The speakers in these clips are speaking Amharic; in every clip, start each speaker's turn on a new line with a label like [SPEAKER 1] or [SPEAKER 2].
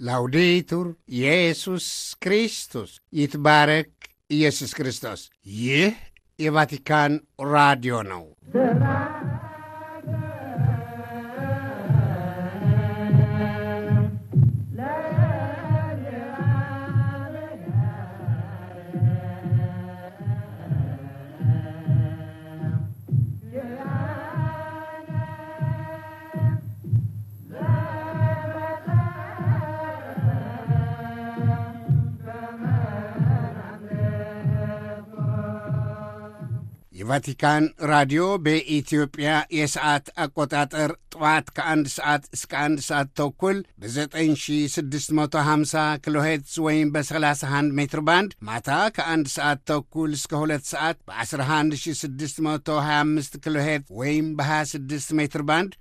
[SPEAKER 1] ላውዴቱር ኢየሱስ ክርስቶስ ይትባረክ ኢየሱስ ክርስቶስ። ይህ የቫቲካን ራዲዮ ነው። የቫቲካን ራዲዮ በኢትዮጵያ የሰዓት አቆጣጠር ጠዋት ከአንድ ሰዓት እስከ አንድ ሰዓት ተኩል በ9650 ኪሎ ሄርትዝ ወይም በ31 ሜትር ባንድ ማታ ከአንድ ሰዓት ተኩል እስከ ሁለት ሰዓት በ11625 ኪሎ ሄርትዝ ወይም በ26 ሜትር ባንድ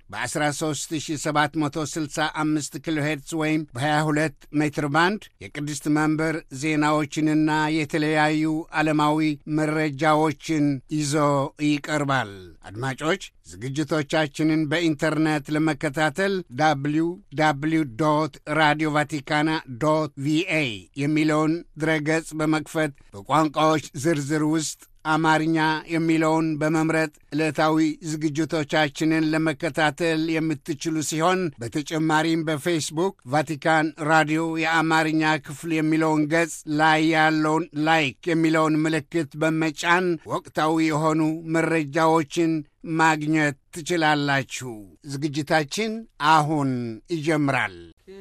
[SPEAKER 1] በ13765 ኪሎ ሄርትዝ ወይም በ22 ሜትር ባንድ የቅድስት መንበር ዜናዎችንና የተለያዩ ዓለማዊ መረጃዎችን ይዞ ይቀርባል። አድማጮች ዝግጅቶቻችንን በኢንተርኔት ለመከታተል ዳብሊው ዳብሊው ዶት ራዲዮ ቫቲካና ዶት ቪኤ የሚለውን ድረገጽ በመክፈት በቋንቋዎች ዝርዝር ውስጥ አማርኛ የሚለውን በመምረጥ ዕለታዊ ዝግጅቶቻችንን ለመከታተል የምትችሉ ሲሆን በተጨማሪም በፌስቡክ ቫቲካን ራዲዮ የአማርኛ ክፍል የሚለውን ገጽ ላይ ያለውን ላይክ የሚለውን ምልክት በመጫን ወቅታዊ የሆኑ መረጃዎችን ማግኘት ትችላላችሁ። ዝግጅታችን አሁን ይጀምራል።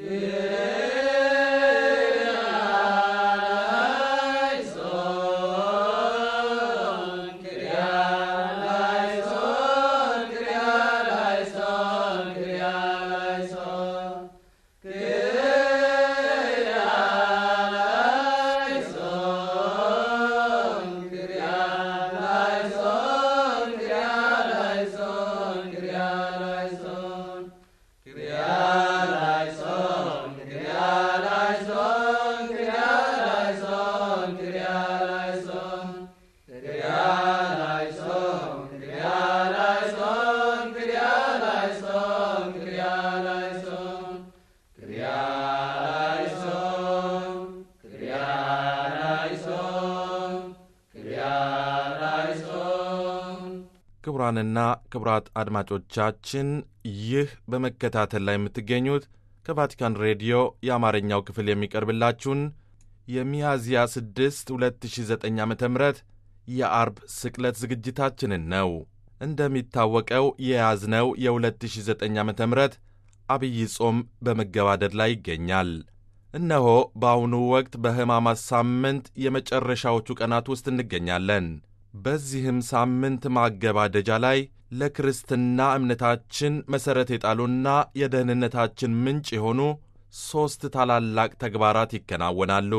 [SPEAKER 2] ክቡራንና ክቡራት አድማጮቻችን ይህ በመከታተል ላይ የምትገኙት ከቫቲካን ሬዲዮ የአማርኛው ክፍል የሚቀርብላችሁን የሚያዝያ 6 2009 ዓ ም የአርብ ስቅለት ዝግጅታችንን ነው። እንደሚታወቀው የያዝነው የ2009 ዓ ም አብይ ጾም በመገባደድ ላይ ይገኛል። እነሆ በአሁኑ ወቅት በሕማማት ሳምንት የመጨረሻዎቹ ቀናት ውስጥ እንገኛለን። በዚህም ሳምንት ማገባደጃ ላይ ለክርስትና እምነታችን መሠረት የጣሉና የደህንነታችን ምንጭ የሆኑ ሦስት ታላላቅ ተግባራት ይከናወናሉ።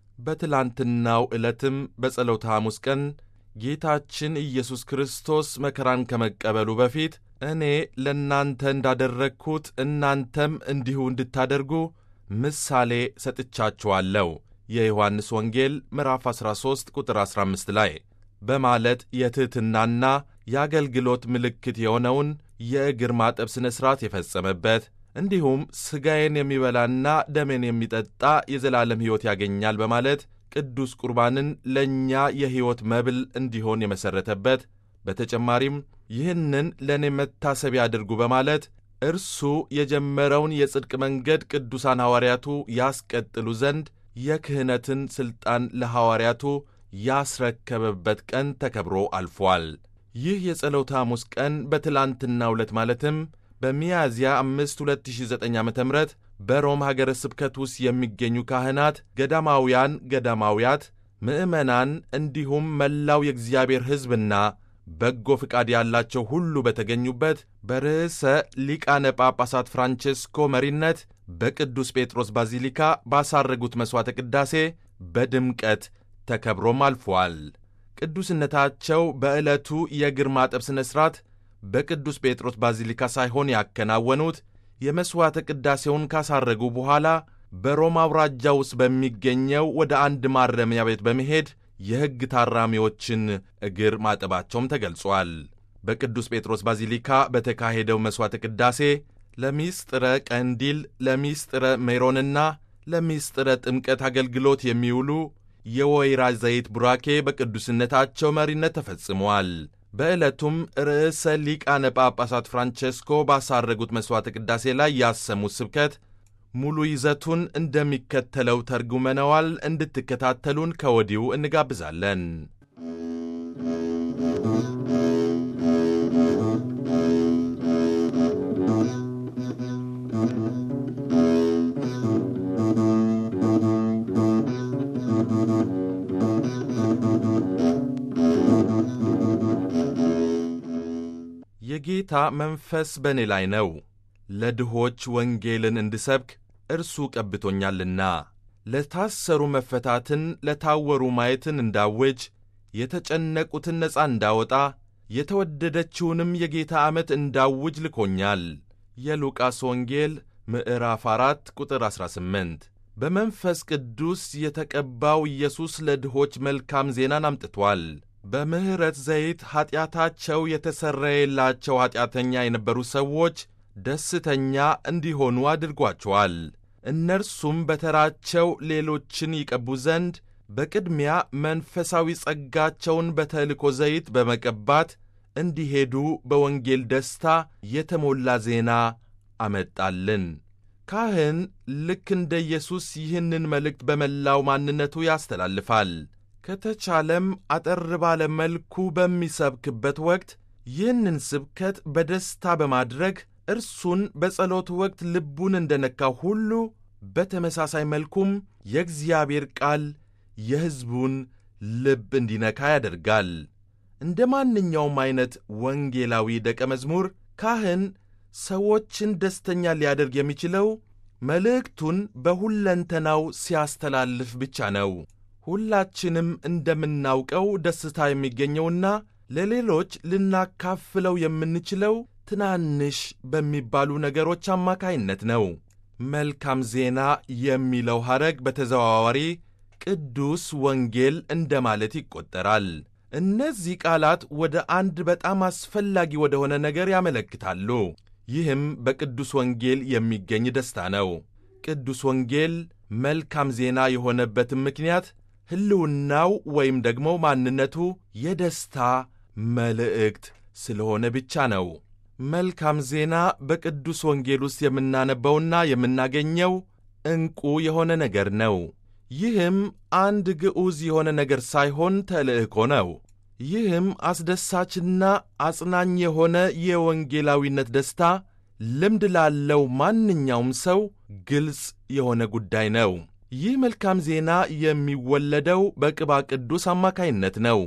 [SPEAKER 2] በትላንትናው ዕለትም በጸሎተ ሐሙስ ቀን ጌታችን ኢየሱስ ክርስቶስ መከራን ከመቀበሉ በፊት እኔ ለእናንተ እንዳደረግሁት እናንተም እንዲሁ እንድታደርጉ ምሳሌ ሰጥቻችኋለሁ የዮሐንስ ወንጌል ምዕራፍ 13 ቁጥር 15 ላይ በማለት የትሕትናና የአገልግሎት ምልክት የሆነውን የእግር ማጠብ ሥነ ሥርዓት የፈጸመበት እንዲሁም ሥጋዬን የሚበላና ደሜን የሚጠጣ የዘላለም ሕይወት ያገኛል በማለት ቅዱስ ቁርባንን ለእኛ የሕይወት መብል እንዲሆን የመሠረተበት በተጨማሪም ይህንን ለእኔ መታሰቢያ አድርጉ በማለት እርሱ የጀመረውን የጽድቅ መንገድ ቅዱሳን ሐዋርያቱ ያስቀጥሉ ዘንድ የክህነትን ሥልጣን ለሐዋርያቱ ያስረከበበት ቀን ተከብሮ አልፏል። ይህ የጸሎተ ሐሙስ ቀን በትላንትናው ዕለት ማለትም በሚያዝያ 5 2009 ዓ ም በሮም ሀገረ ስብከት ውስጥ የሚገኙ ካህናት፣ ገዳማውያን፣ ገዳማውያት፣ ምዕመናን እንዲሁም መላው የእግዚአብሔር ሕዝብና በጎ ፍቃድ ያላቸው ሁሉ በተገኙበት በርዕሰ ሊቃነ ጳጳሳት ፍራንቼስኮ መሪነት በቅዱስ ጴጥሮስ ባዚሊካ ባሳረጉት መሥዋዕተ ቅዳሴ በድምቀት ተከብሮም አልፏል። ቅዱስነታቸው በዕለቱ የእግር ማጠብ ሥነ ሥርዓት በቅዱስ ጴጥሮስ ባዚሊካ ሳይሆን ያከናወኑት የመሥዋዕተ ቅዳሴውን ካሳረጉ በኋላ በሮማ አውራጃ ውስጥ በሚገኘው ወደ አንድ ማረሚያ ቤት በመሄድ የሕግ ታራሚዎችን እግር ማጠባቸውም ተገልጿል። በቅዱስ ጴጥሮስ ባዚሊካ በተካሄደው መሥዋዕተ ቅዳሴ ለሚስጥረ ቀንዲል፣ ለሚስጥረ ሜሮንና ለምስጢረ ጥምቀት አገልግሎት የሚውሉ የወይራ ዘይት ቡራኬ በቅዱስነታቸው መሪነት ተፈጽሟል። በዕለቱም ርዕሰ ሊቃነ ጳጳሳት ፍራንቼስኮ ባሳረጉት መሥዋዕተ ቅዳሴ ላይ ያሰሙት ስብከት ሙሉ ይዘቱን እንደሚከተለው ተርጉመነዋል። እንድትከታተሉን ከወዲሁ እንጋብዛለን። የጌታ መንፈስ በእኔ ላይ ነው፣ ለድሆች ወንጌልን እንድሰብክ እርሱ ቀብቶኛልና፣ ለታሰሩ መፈታትን፣ ለታወሩ ማየትን እንዳውጅ፣ የተጨነቁትን ነፃ እንዳወጣ፣ የተወደደችውንም የጌታ ዓመት እንዳውጅ ልኮኛል። የሉቃስ ወንጌል ምዕራፍ 4 ቁጥር 18። በመንፈስ ቅዱስ የተቀባው ኢየሱስ ለድሆች መልካም ዜናን አምጥቷል። በምሕረት ዘይት ኀጢአታቸው የተሰረየላቸው ኀጢአተኛ የነበሩ ሰዎች ደስተኛ እንዲሆኑ አድርጓቸዋል። እነርሱም በተራቸው ሌሎችን ይቀቡ ዘንድ በቅድሚያ መንፈሳዊ ጸጋቸውን በተልእኮ ዘይት በመቀባት እንዲሄዱ በወንጌል ደስታ የተሞላ ዜና አመጣልን። ካህን ልክ እንደ ኢየሱስ ይህንን መልእክት በመላው ማንነቱ ያስተላልፋል። ከተቻለም አጠር ባለ መልኩ በሚሰብክበት ወቅት ይህንን ስብከት በደስታ በማድረግ እርሱን በጸሎት ወቅት ልቡን እንደነካው ሁሉ በተመሳሳይ መልኩም የእግዚአብሔር ቃል የሕዝቡን ልብ እንዲነካ ያደርጋል። እንደ ማንኛውም ዐይነት ወንጌላዊ ደቀ መዝሙር ካህን ሰዎችን ደስተኛ ሊያደርግ የሚችለው መልእክቱን በሁለንተናው ሲያስተላልፍ ብቻ ነው። ሁላችንም እንደምናውቀው ደስታ የሚገኘውና ለሌሎች ልናካፍለው የምንችለው ትናንሽ በሚባሉ ነገሮች አማካይነት ነው። መልካም ዜና የሚለው ሐረግ በተዘዋዋሪ ቅዱስ ወንጌል እንደማለት ይቆጠራል። እነዚህ ቃላት ወደ አንድ በጣም አስፈላጊ ወደሆነ ነገር ያመለክታሉ። ይህም በቅዱስ ወንጌል የሚገኝ ደስታ ነው። ቅዱስ ወንጌል መልካም ዜና የሆነበትም ምክንያት ሕልውናው ወይም ደግሞ ማንነቱ የደስታ መልእክት ስለሆነ ብቻ ነው። መልካም ዜና በቅዱስ ወንጌል ውስጥ የምናነበውና የምናገኘው ዕንቁ የሆነ ነገር ነው። ይህም አንድ ግዑዝ የሆነ ነገር ሳይሆን ተልእኮ ነው። ይህም አስደሳችና አጽናኝ የሆነ የወንጌላዊነት ደስታ ልምድ ላለው ማንኛውም ሰው ግልጽ የሆነ ጉዳይ ነው። ይህ መልካም ዜና የሚወለደው በቅባ ቅዱስ አማካይነት ነው።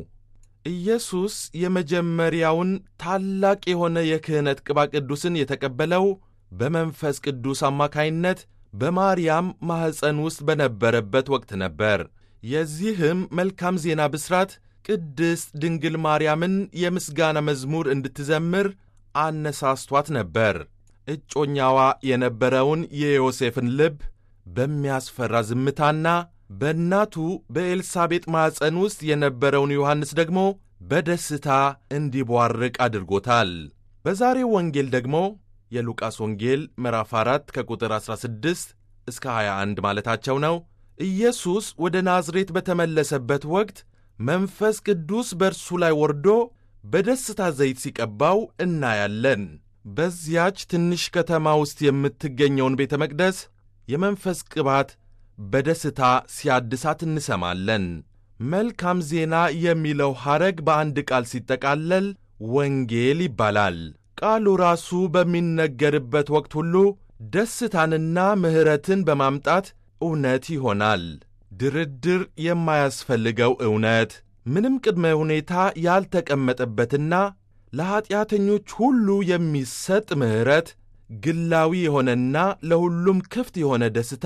[SPEAKER 2] ኢየሱስ የመጀመሪያውን ታላቅ የሆነ የክህነት ቅባ ቅዱስን የተቀበለው በመንፈስ ቅዱስ አማካይነት በማርያም ማኅፀን ውስጥ በነበረበት ወቅት ነበር። የዚህም መልካም ዜና ብስራት ቅድስት ድንግል ማርያምን የምስጋና መዝሙር እንድትዘምር አነሳስቷት ነበር። እጮኛዋ የነበረውን የዮሴፍን ልብ በሚያስፈራ ዝምታና በእናቱ በኤልሳቤጥ ማኅፀን ውስጥ የነበረውን ዮሐንስ ደግሞ በደስታ እንዲቧርቅ አድርጎታል። በዛሬው ወንጌል ደግሞ የሉቃስ ወንጌል ምዕራፍ 4 ከቁጥር 16 እስከ 21 ማለታቸው ነው። ኢየሱስ ወደ ናዝሬት በተመለሰበት ወቅት መንፈስ ቅዱስ በእርሱ ላይ ወርዶ በደስታ ዘይት ሲቀባው እናያለን። በዚያች ትንሽ ከተማ ውስጥ የምትገኘውን ቤተ መቅደስ የመንፈስ ቅባት በደስታ ሲያድሳት እንሰማለን። መልካም ዜና የሚለው ሐረግ በአንድ ቃል ሲጠቃለል ወንጌል ይባላል። ቃሉ ራሱ በሚነገርበት ወቅት ሁሉ ደስታንና ምሕረትን በማምጣት እውነት ይሆናል። ድርድር የማያስፈልገው እውነት፣ ምንም ቅድመ ሁኔታ ያልተቀመጠበትና ለኀጢአተኞች ሁሉ የሚሰጥ ምሕረት፣ ግላዊ የሆነና ለሁሉም ክፍት የሆነ ደስታ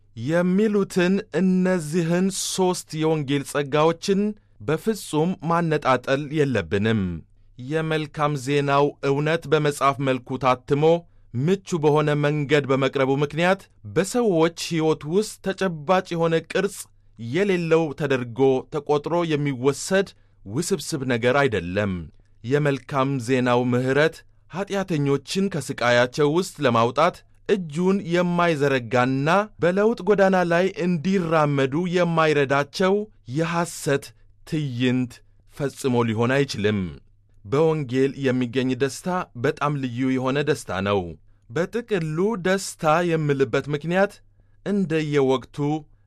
[SPEAKER 2] የሚሉትን እነዚህን ሦስት የወንጌል ጸጋዎችን በፍጹም ማነጣጠል የለብንም። የመልካም ዜናው እውነት በመጽሐፍ መልኩ ታትሞ ምቹ በሆነ መንገድ በመቅረቡ ምክንያት በሰዎች ሕይወት ውስጥ ተጨባጭ የሆነ ቅርጽ የሌለው ተደርጎ ተቆጥሮ የሚወሰድ ውስብስብ ነገር አይደለም። የመልካም ዜናው ምሕረት ኀጢአተኞችን ከሥቃያቸው ውስጥ ለማውጣት እጁን የማይዘረጋና በለውጥ ጎዳና ላይ እንዲራመዱ የማይረዳቸው የሐሰት ትዕይንት ፈጽሞ ሊሆን አይችልም። በወንጌል የሚገኝ ደስታ በጣም ልዩ የሆነ ደስታ ነው። በጥቅሉ ደስታ የምልበት ምክንያት እንደየወቅቱ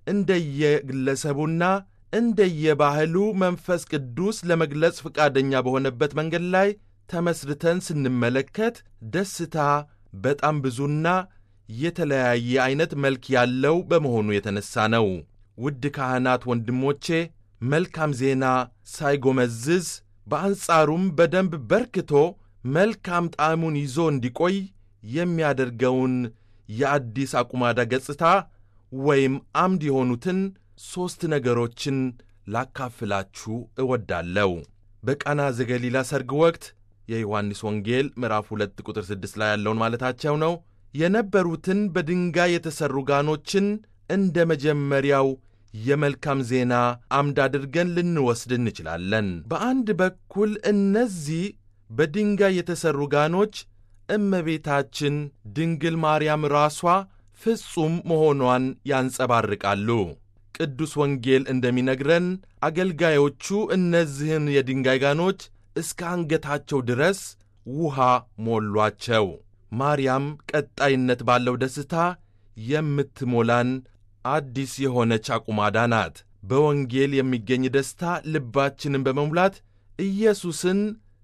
[SPEAKER 2] እንደየግለሰቡና እንደየባህሉ መንፈስ ቅዱስ ለመግለጽ ፈቃደኛ በሆነበት መንገድ ላይ ተመስርተን ስንመለከት ደስታ በጣም ብዙና የተለያየ ዐይነት መልክ ያለው በመሆኑ የተነሣ ነው። ውድ ካህናት ወንድሞቼ፣ መልካም ዜና ሳይጎመዝዝ በአንጻሩም በደንብ በርክቶ መልካም ጣዕሙን ይዞ እንዲቆይ የሚያደርገውን የአዲስ አቁማዳ ገጽታ ወይም አምድ የሆኑትን ሦስት ነገሮችን ላካፍላችሁ እወዳለሁ። በቃና ዘገሊላ ሰርግ ወቅት የዮሐንስ ወንጌል ምዕራፍ 2 ቁጥር 6 ላይ ያለውን ማለታቸው ነው። የነበሩትን በድንጋይ የተሠሩ ጋኖችን እንደ መጀመሪያው የመልካም ዜና አምድ አድርገን ልንወስድ እንችላለን። በአንድ በኩል እነዚህ በድንጋይ የተሠሩ ጋኖች እመቤታችን ድንግል ማርያም ራሷ ፍጹም መሆኗን ያንጸባርቃሉ። ቅዱስ ወንጌል እንደሚነግረን አገልጋዮቹ እነዚህን የድንጋይ ጋኖች እስከ አንገታቸው ድረስ ውሃ ሞሏቸው። ማርያም ቀጣይነት ባለው ደስታ የምትሞላን አዲስ የሆነች አቁማዳ ናት። በወንጌል የሚገኝ ደስታ ልባችንን በመሙላት ኢየሱስን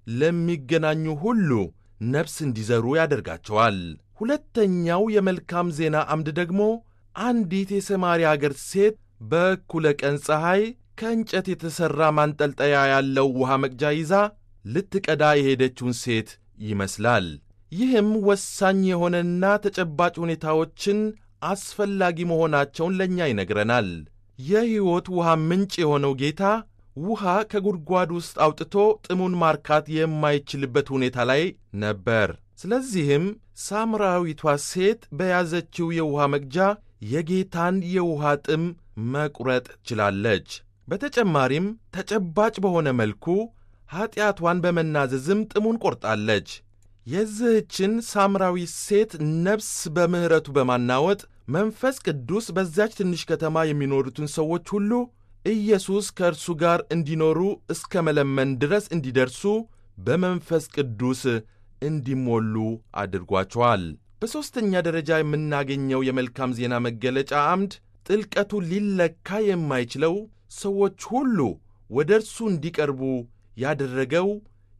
[SPEAKER 2] ለሚገናኙ ሁሉ ነፍስ እንዲዘሩ ያደርጋቸዋል። ሁለተኛው የመልካም ዜና አምድ ደግሞ አንዲት የሰማርያ አገር ሴት በእኩለ ቀን ፀሐይ ከእንጨት የተሠራ ማንጠልጠያ ያለው ውሃ መቅጃ ይዛ ልትቀዳ የሄደችውን ሴት ይመስላል። ይህም ወሳኝ የሆነና ተጨባጭ ሁኔታዎችን አስፈላጊ መሆናቸውን ለእኛ ይነግረናል። የሕይወት ውሃ ምንጭ የሆነው ጌታ ውሃ ከጉድጓድ ውስጥ አውጥቶ ጥሙን ማርካት የማይችልበት ሁኔታ ላይ ነበር። ስለዚህም ሳምራዊቷ ሴት በያዘችው የውሃ መቅጃ የጌታን የውሃ ጥም መቁረጥ ችላለች። በተጨማሪም ተጨባጭ በሆነ መልኩ ኀጢአቷን በመናዘዝም ጥሙን ቆርጣለች። የዚህችን ሳምራዊ ሴት ነፍስ በምሕረቱ በማናወጥ መንፈስ ቅዱስ በዚያች ትንሽ ከተማ የሚኖሩትን ሰዎች ሁሉ ኢየሱስ ከእርሱ ጋር እንዲኖሩ እስከ መለመን ድረስ እንዲደርሱ በመንፈስ ቅዱስ እንዲሞሉ አድርጓቸዋል። በሦስተኛ ደረጃ የምናገኘው የመልካም ዜና መገለጫ አምድ ጥልቀቱ ሊለካ የማይችለው ሰዎች ሁሉ ወደ እርሱ እንዲቀርቡ ያደረገው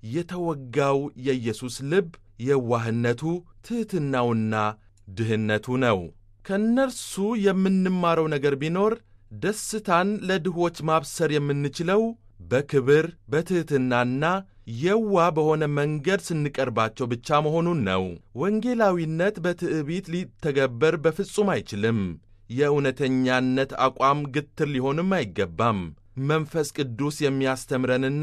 [SPEAKER 2] የተወጋው የኢየሱስ ልብ የዋህነቱ፣ ትሕትናውና ድህነቱ ነው። ከእነርሱ የምንማረው ነገር ቢኖር ደስታን ለድሆች ማብሰር የምንችለው በክብር በትሕትናና የዋ በሆነ መንገድ ስንቀርባቸው ብቻ መሆኑን ነው። ወንጌላዊነት በትዕቢት ሊተገበር በፍጹም አይችልም። የእውነተኛነት አቋም ግትር ሊሆንም አይገባም። መንፈስ ቅዱስ የሚያስተምረንና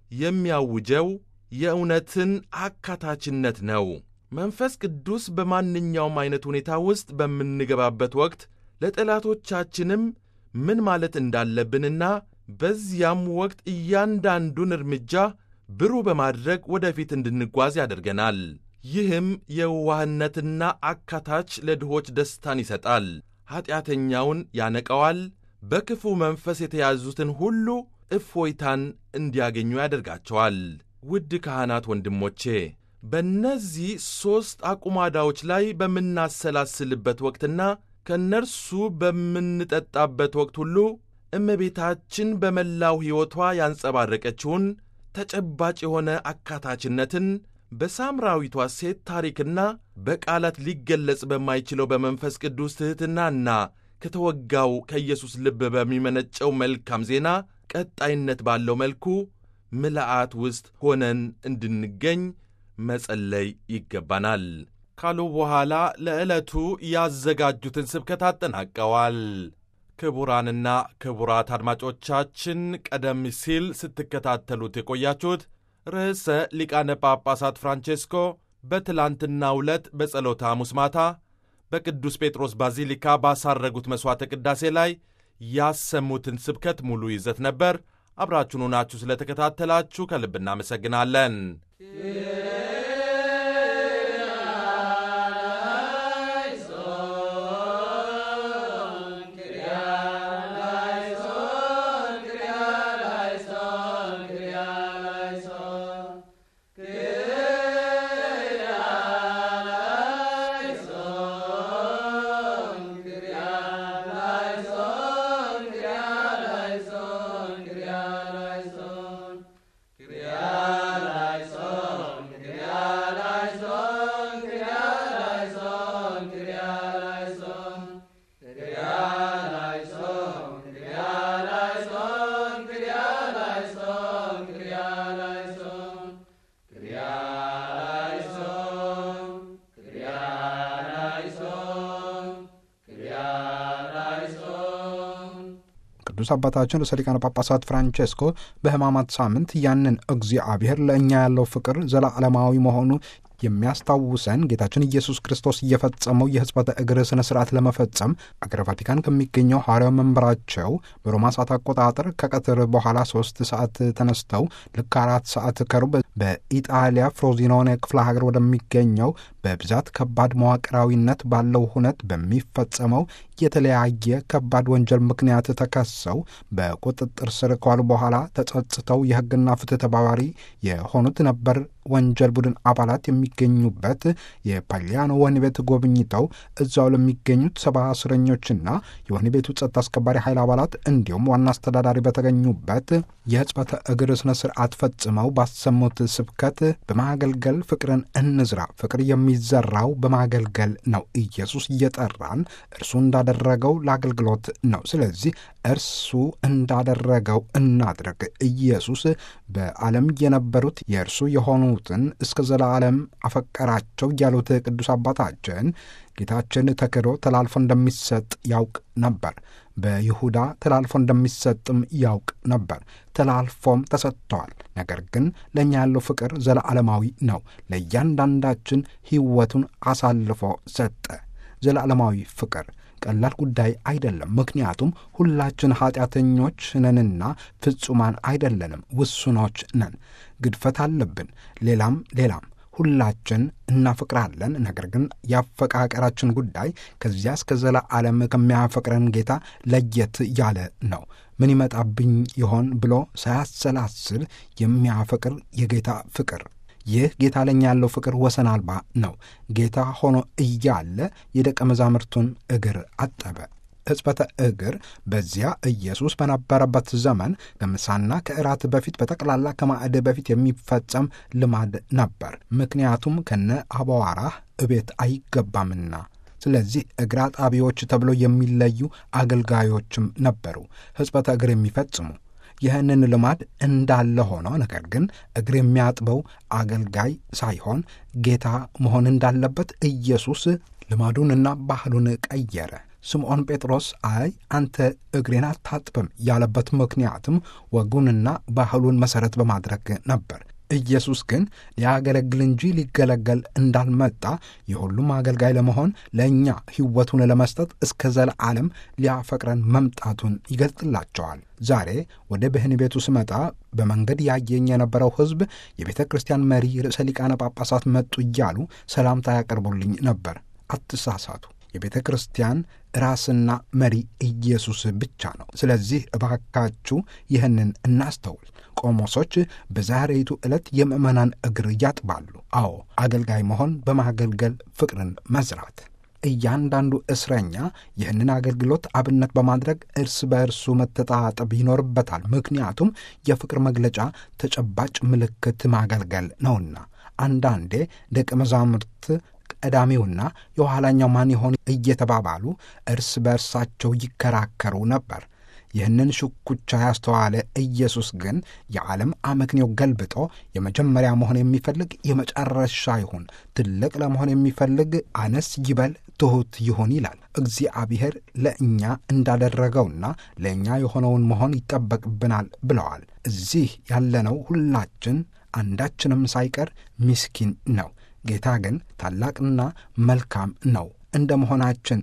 [SPEAKER 2] የሚያውጀው የእውነትን አካታችነት ነው። መንፈስ ቅዱስ በማንኛውም ዐይነት ሁኔታ ውስጥ በምንገባበት ወቅት ለጠላቶቻችንም ምን ማለት እንዳለብንና በዚያም ወቅት እያንዳንዱን እርምጃ ብሩህ በማድረግ ወደፊት እንድንጓዝ ያደርገናል። ይህም የዋህነትና አካታች ለድሆች ደስታን ይሰጣል፣ ኀጢአተኛውን ያነቀዋል፣ በክፉ መንፈስ የተያዙትን ሁሉ እፎይታን እንዲያገኙ ያደርጋቸዋል። ውድ ካህናት ወንድሞቼ በእነዚህ ሦስት አቁማዳዎች ላይ በምናሰላስልበት ወቅትና ከእነርሱ በምንጠጣበት ወቅት ሁሉ እመቤታችን በመላው ሕይወቷ ያንጸባረቀችውን ተጨባጭ የሆነ አካታችነትን በሳምራዊቷ ሴት ታሪክና በቃላት ሊገለጽ በማይችለው በመንፈስ ቅዱስ ትሕትናና ከተወጋው ከኢየሱስ ልብ በሚመነጨው መልካም ዜና ቀጣይነት ባለው መልኩ ምልአት ውስጥ ሆነን እንድንገኝ መጸለይ ይገባናል ካሉ በኋላ ለዕለቱ ያዘጋጁትን ስብከት አጠናቀዋል። ክቡራንና ክቡራት አድማጮቻችን ቀደም ሲል ስትከታተሉት የቆያችሁት ርዕሰ ሊቃነ ጳጳሳት ፍራንቼስኮ በትላንትናው ዕለት በጸሎተ ሐሙስ ማታ በቅዱስ ጴጥሮስ ባዚሊካ ባሳረጉት መሥዋዕተ ቅዳሴ ላይ ያሰሙትን ስብከት ሙሉ ይዘት ነበር። አብራችሁን ሆናችሁ ስለተከታተላችሁ ከልብ እናመሰግናለን።
[SPEAKER 3] ጌታ ቅዱስ አባታችን ርዕሰ ሊቃነ ጳጳሳት ፍራንቼስኮ በሕማማት ሳምንት ያንን እግዚአብሔር ለእኛ ያለው ፍቅር ዘላለማዊ መሆኑ የሚያስታውሰን ጌታችን ኢየሱስ ክርስቶስ እየፈጸመው የሕጽበተ እግር ሥነ ሥርዓት ለመፈጸም አገረ ቫቲካን ከሚገኘው ሐዋርያው መንበራቸው በሮማ ሰዓት አቆጣጠር ከቀትር በኋላ ሶስት ሰዓት ተነስተው ልክ አራት ሰዓት ከሩብ በኢጣሊያ ፍሮዚኖኔ ክፍለ ሀገር ወደሚገኘው በብዛት ከባድ መዋቅራዊነት ባለው ሁነት በሚፈጸመው የተለያየ ከባድ ወንጀል ምክንያት ተከሰው በቁጥጥር ስር ከዋሉ በኋላ ተጸጽተው የሕግና ፍትህ ተባባሪ የሆኑት ነበር ወንጀል ቡድን አባላት የሚገኙበት የፓሊያኖ ወህኒ ቤት ጎብኝተው እዛው ለሚገኙት ሰባ እስረኞችና የወህኒ ቤቱ ጸጥታ አስከባሪ ኃይል አባላት እንዲሁም ዋና አስተዳዳሪ በተገኙበት የሕጽበተ እግር ስነ ስርዓት ፈጽመው ባሰሙት ስብከት በማገልገል ፍቅርን እንዝራ፣ ፍቅር የሚዘራው በማገልገል ነው። ኢየሱስ እየጠራን እርሱ እንዳደረገው ለአገልግሎት ነው። ስለዚህ እርሱ እንዳደረገው እናድረግ። ኢየሱስ በዓለም የነበሩት የእርሱ የሆኑትን እስከ ዘላለም አፈቀራቸው ያሉት ቅዱስ አባታችን ጌታችን ተክዶ ተላልፎ እንደሚሰጥ ያውቅ ነበር። በይሁዳ ተላልፎ እንደሚሰጥም ያውቅ ነበር። ተላልፎም ተሰጥተዋል። ነገር ግን ለእኛ ያለው ፍቅር ዘለዓለማዊ ነው። ለእያንዳንዳችን ሕይወቱን አሳልፎ ሰጠ። ዘለዓለማዊ ፍቅር ቀላል ጉዳይ አይደለም። ምክንያቱም ሁላችን ኃጢአተኞች ነንና ፍጹማን አይደለንም፣ ውሱኖች ነን። ግድፈት አለብን። ሌላም ሌላም ሁላችን እናፈቅራለን። ነገር ግን የአፈቃቀራችን ጉዳይ ከዚያ እስከ ዘላለም ከሚያፈቅረን ጌታ ለየት ያለ ነው። ምን ይመጣብኝ ይሆን ብሎ ሳያሰላስል የሚያፈቅር የጌታ ፍቅር ይህ ጌታ ለኛ ያለው ፍቅር ወሰን አልባ ነው። ጌታ ሆኖ እያለ የደቀ መዛሙርቱን እግር አጠበ። ሕጽበተ እግር በዚያ ኢየሱስ በነበረበት ዘመን ከምሳና ከእራት በፊት በጠቅላላ ከማዕድ በፊት የሚፈጸም ልማድ ነበር። ምክንያቱም ከነ አቧራህ እቤት አይገባምና። ስለዚህ እግር አጣቢዎች ተብለው የሚለዩ አገልጋዮችም ነበሩ ሕጽበተ እግር የሚፈጽሙ ይህንን ልማድ እንዳለ ሆኖ ነገር ግን እግር የሚያጥበው አገልጋይ ሳይሆን ጌታ መሆን እንዳለበት ኢየሱስ ልማዱንና ባህሉን ቀየረ። ስምዖን ጴጥሮስ አይ አንተ እግሬን አታጥብም ያለበት ምክንያትም ወጉንና ባህሉን መሠረት በማድረግ ነበር። ኢየሱስ ግን ሊያገለግል እንጂ ሊገለገል እንዳልመጣ የሁሉም አገልጋይ ለመሆን ለእኛ ሕይወቱን ለመስጠት እስከ ዘለዓለም ሊያፈቅረን መምጣቱን ይገልጥላቸዋል። ዛሬ ወደ ብህን ቤቱ ስመጣ በመንገድ ያየኝ የነበረው ሕዝብ የቤተ ክርስቲያን መሪ ርዕሰ ሊቃነ ጳጳሳት መጡ እያሉ ሰላምታ ያቀርቡልኝ ነበር። አትሳሳቱ። የቤተ ክርስቲያን ራስና መሪ ኢየሱስ ብቻ ነው። ስለዚህ እባካችሁ ይህንን እናስተውል። ቆሞሶች በዛሬይቱ ዕለት የምዕመናን እግር ያጥባሉ። አዎ አገልጋይ መሆን በማገልገል ፍቅርን መዝራት። እያንዳንዱ እስረኛ ይህንን አገልግሎት አብነት በማድረግ እርስ በእርሱ መተጣጠብ ይኖርበታል። ምክንያቱም የፍቅር መግለጫ ተጨባጭ ምልክት ማገልገል ነውና። አንዳንዴ ደቀ መዛሙርት ቀዳሚውና የኋላኛው ማን ይሆን እየተባባሉ እርስ በእርሳቸው ይከራከሩ ነበር። ይህንን ሽኩቻ ያስተዋለ ኢየሱስ ግን የዓለም አመክንዮ ገልብጦ የመጀመሪያ መሆን የሚፈልግ የመጨረሻ ይሁን፣ ትልቅ ለመሆን የሚፈልግ አነስ ይበል፣ ትሑት ይሁን ይላል። እግዚአብሔር ለእኛ እንዳደረገውና ለእኛ የሆነውን መሆን ይጠበቅብናል ብለዋል። እዚህ ያለነው ሁላችን አንዳችንም ሳይቀር ምስኪን ነው። ጌታ ግን ታላቅና መልካም ነው። እንደ መሆናችን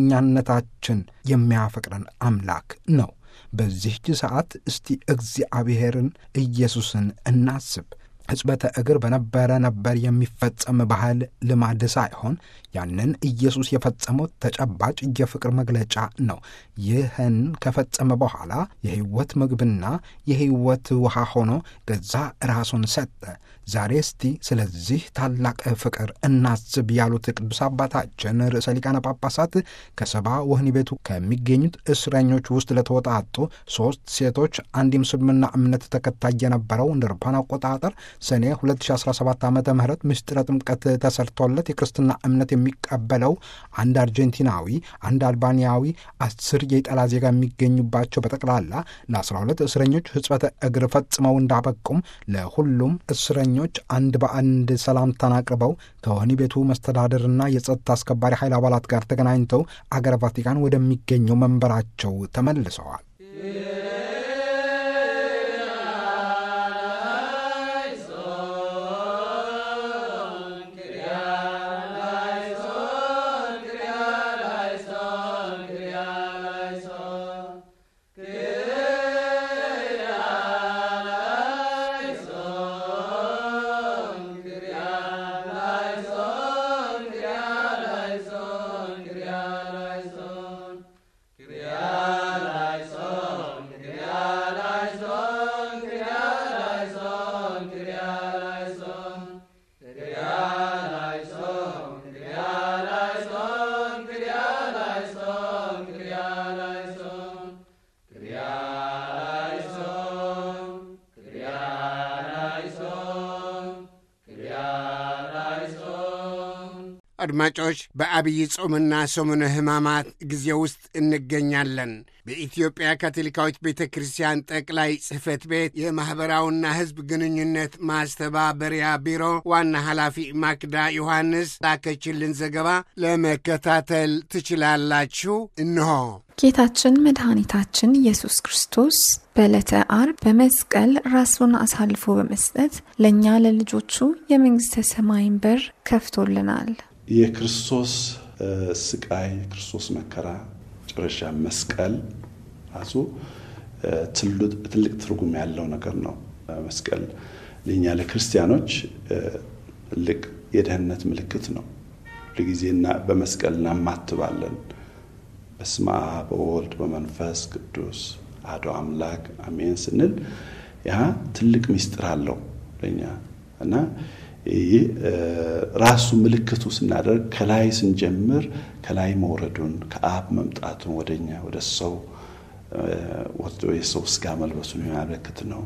[SPEAKER 3] እንደኛነታችን የሚያፈቅረን አምላክ ነው። በዚህች ሰዓት እስቲ እግዚአብሔርን ኢየሱስን እናስብ። ሕጽበተ እግር በነበረ ነበር የሚፈጸም ባህል ልማድ ሳይሆን ያንን ኢየሱስ የፈጸመው ተጨባጭ የፍቅር መግለጫ ነው። ይህን ከፈጸመ በኋላ የሕይወት ምግብና የሕይወት ውሃ ሆኖ ገዛ ራሱን ሰጠ። ዛሬ እስቲ ስለዚህ ታላቅ ፍቅር እናስብ ያሉት ቅዱስ አባታችን ርዕሰ ሊቃነ ጳጳሳት ከሰባ ወህኒ ቤቱ ከሚገኙት እስረኞች ውስጥ ለተወጣጡ ሦስት ሴቶች አንድ የምስልምና እምነት ተከታይ የነበረው እንደ አውሮፓውያን አቆጣጠር ሰኔ 2017 ዓ ም ምስጢረ ጥምቀት ተሰርቶለት የክርስትና እምነት የሚቀበለው አንድ አርጀንቲናዊ፣ አንድ አልባንያዊ፣ አስር የኢጣሊያ ዜጋ የሚገኙባቸው በጠቅላላ ለ12 እስረኞች ሕጽበተ እግር ፈጽመው እንዳበቁም ለሁሉም እስረኞች አንድ በአንድ ሰላምታን አቅርበው ከወህኒ ቤቱ መስተዳደርና የጸጥታ አስከባሪ ኃይል አባላት ጋር ተገናኝተው አገረ ቫቲካን ወደሚገኘው መንበራቸው ተመልሰዋል።
[SPEAKER 1] አድማጮች በአብይ ጾምና ሰሙነ ሕማማት ጊዜ ውስጥ እንገኛለን። በኢትዮጵያ ካቶሊካዊት ቤተ ክርስቲያን ጠቅላይ ጽሕፈት ቤት የማኅበራዊና ሕዝብ ግንኙነት ማስተባበሪያ ቢሮ ዋና ኃላፊ ማክዳ ዮሐንስ ላከችልን ዘገባ ለመከታተል ትችላላችሁ። እንሆ
[SPEAKER 4] ጌታችን መድኃኒታችን ኢየሱስ ክርስቶስ በዕለተ አርብ በመስቀል ራሱን አሳልፎ በመስጠት ለእኛ ለልጆቹ የመንግሥተ ሰማይን በር ከፍቶልናል።
[SPEAKER 5] የክርስቶስ ስቃይ የክርስቶስ መከራ መጨረሻ መስቀል ራሱ ትልቅ ትርጉም ያለው ነገር ነው። መስቀል ለእኛ ለክርስቲያኖች ትልቅ የደህንነት ምልክት ነው። ሁልጊዜና በመስቀል እናማትባለን። በስመ አብ በወልድ በመንፈስ ቅዱስ አሐዱ አምላክ አሜን ስንል ያ ትልቅ ምስጢር አለው ለእኛ እና ይህ ራሱ ምልክቱ ስናደርግ ከላይ ስንጀምር ከላይ መውረዱን ከአብ መምጣቱን ወደኛ ወደ ሰው ወርዶ የሰው ስጋ መልበሱን የሚያመለክት ነው።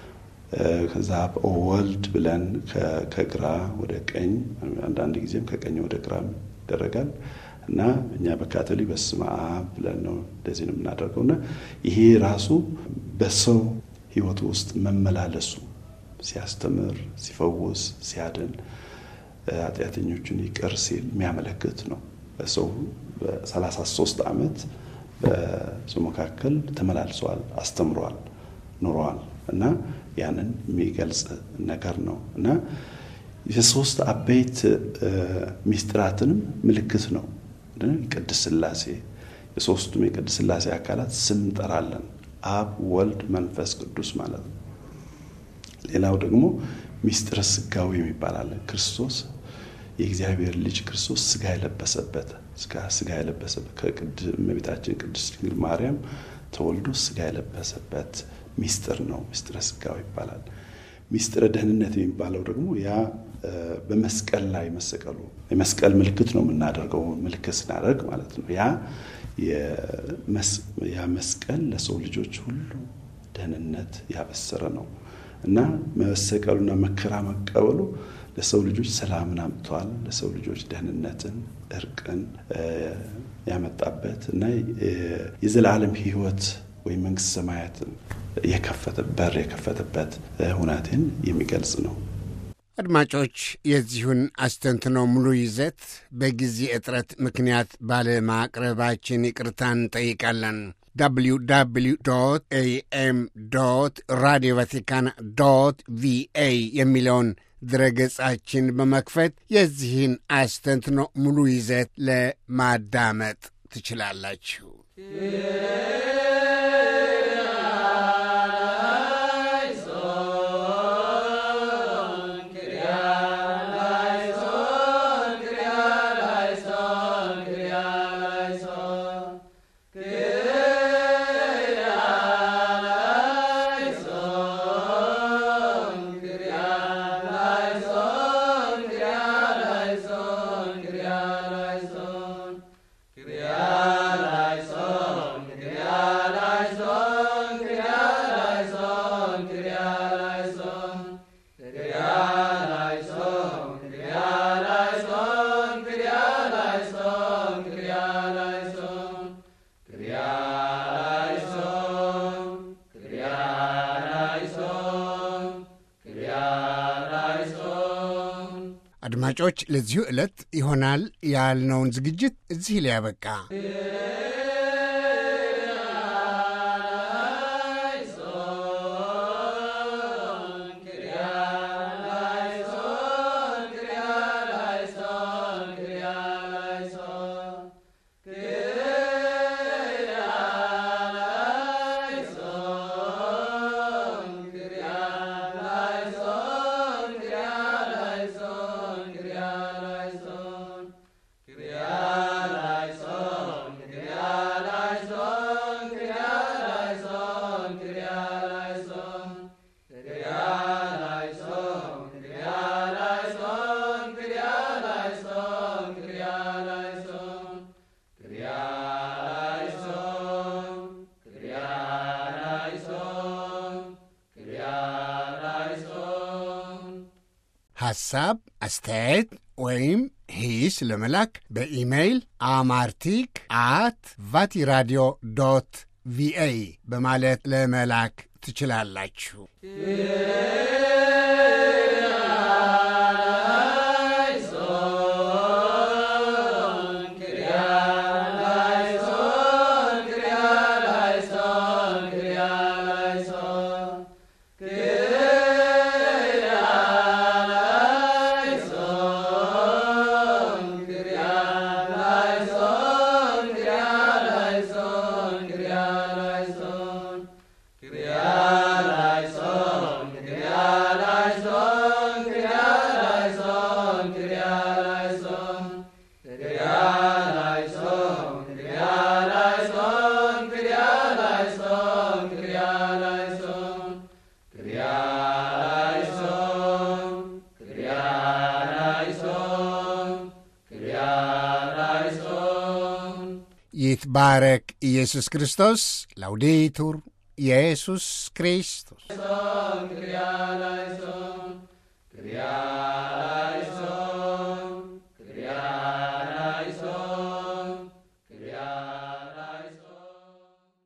[SPEAKER 5] ከዛ ወልድ ብለን ከግራ ወደ ቀኝ አንዳንድ ጊዜም ከቀኝ ወደ ግራ ይደረጋል እና እኛ በካቶሊክ በስመ አብ ብለን ነው እንደዚህ ነው የምናደርገው እና ይሄ ራሱ በሰው ሕይወት ውስጥ መመላለሱ ሲያስተምር፣ ሲፈውስ፣ ሲያድን ኃጢአተኞቹን ይቅር ሲል የሚያመለክት ነው። በሰው በሰላሳ ሶስት ዓመት በሰው መካከል ተመላልሰዋል፣ አስተምረዋል፣ ኑረዋል እና ያንን የሚገልጽ ነገር ነው እና የሶስት አበይት ሚስጥራትንም ምልክት ነው። ቅድስት ሥላሴ የሶስቱም የቅድስት ሥላሴ አካላት ስም እንጠራለን። አብ፣ ወልድ፣ መንፈስ ቅዱስ ማለት ነው። ሌላው ደግሞ ሚስጥረ ስጋዊ የሚባል አለ። ክርስቶስ የእግዚአብሔር ልጅ ክርስቶስ ስጋ የለበሰበት ስጋ የለበሰበት ከእመቤታችን ቅድስት ድንግል ማርያም ተወልዶ ስጋ የለበሰበት ሚስጥር ነው። ሚስጥረ ስጋዊ ይባላል። ሚስጥረ ደህንነት የሚባለው ደግሞ ያ በመስቀል ላይ መሰቀሉ የመስቀል ምልክት ነው የምናደርገው ምልክት ስናደርግ ማለት ነው። ያ ያ መስቀል ለሰው ልጆች ሁሉ ደህንነት ያበሰረ ነው እና መሰቀሉና መከራ መቀበሉ ለሰው ልጆች ሰላምን አምጥተዋል። ለሰው ልጆች ደህንነትን፣ እርቅን ያመጣበት እና የዘላለም ሕይወት ወይም መንግስት ሰማያትን የከፈተ በር የከፈተበት ሁናቴን የሚገልጽ ነው።
[SPEAKER 1] አድማጮች የዚሁን አስተንትኖ ሙሉ ይዘት በጊዜ እጥረት ምክንያት ባለማቅረባችን ይቅርታ እንጠይቃለን። www ኤኤም ራዲዮ ቫቲካን ዶት ቪኤ የሚለውን ድረገጻችን በመክፈት የዚህን አስተንትኖ ሙሉ ይዘት ለማዳመጥ ትችላላችሁ። አድማጮች ለዚሁ ዕለት ይሆናል ያልነውን ዝግጅት እዚህ ላይ ያበቃ። ሐሳብ፣ አስተያየት ወይም ሂስ ለመላክ በኢሜይል አማርቲክ አት ቫቲራዲዮ ዶት ቪኦኤ በማለት ለመላክ ትችላላችሁ። ይትባረክ ኢየሱስ ክርስቶስ። ላውዴቱር ኢየሱስ ክርስቶስ